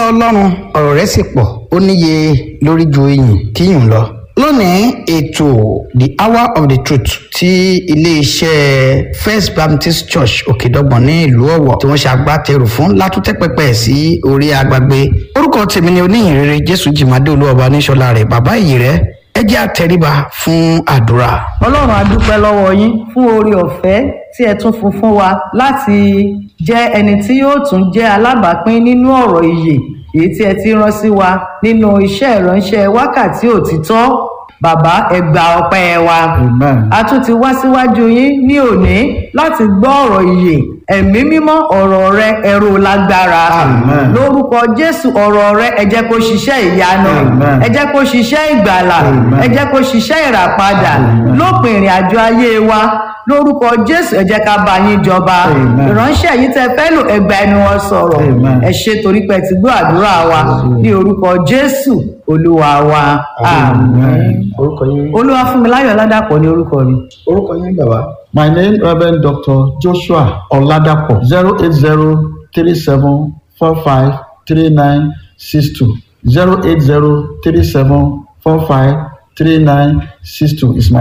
ọlọ́run ọ̀rọ̀ rẹ̀ sì pọ̀ ó níye lórí ju iyìn kíyùn lọ. lónìí ètò the hour of the truth ti iléeṣẹ́ first baptist church òkèdọ́gbọ̀n ní ìlú ọ̀wọ̀ tí wọ́n ṣe agbátẹrù fún látúntẹ́ pẹpẹ sí orí agbágbé orúkọ tèmi ni oníyìnrere jésù jìmádé olúwọba níṣọlá rẹ̀ bàbá ìyì rẹ̀ ẹ jẹ́ àtẹríba fún àdúrà. ọlọ́run a dúpẹ́ lọ́wọ́ yín fún oore ọ̀fẹ́ tí ẹ tún fún fún wa láti jẹ́ ẹni tí yóò tún jẹ́ alábàápín nínú ọ̀rọ̀ ìyè èyí tí ẹ ti rán sí wa nínú iṣẹ́ ìránṣẹ́ wákàtí òtítọ́ bàbá ẹ gba ọpẹ́ wa Amen. a tún ti wá síwájú yín ní òní láti gbọ́ ọ̀rọ̀ ìyè ẹ̀mí mímọ́ ọ̀rọ̀ rẹ ẹ̀rù lágbára Amen. lórúkọ jésù ọ̀rọ̀ rẹ ẹ jẹ́ kó ṣiṣẹ́ ìyanu Amen. ẹ jẹ́ kó ṣiṣẹ́ ìgbàlà Amen. ẹ jẹ́ kó ṣiṣẹ́ ìràpadà Amen. lópin ìrìn àjò ayé wa lórúkọ jésù ẹ jẹ́ ká bá yín jọba Amen. ìránṣẹ́ yìí tẹ fẹ́ lò ẹgbà ẹnu wọn sọ̀rọ̀ Amen. ẹ ṣe torí pé ẹ ti gbọ́ àdúrà wa ní orúkọ jésù olúwa wa àmín orúkọ yín olúwa fún mi láyọ̀ ládàpọ̀ ní orúkọ mi. orúkọ yín bàbá. My name Reverend Dr. Joshua Oladapo zero eight zero three seven four five three nine six two zero eight zero three seven four five three nine six two is my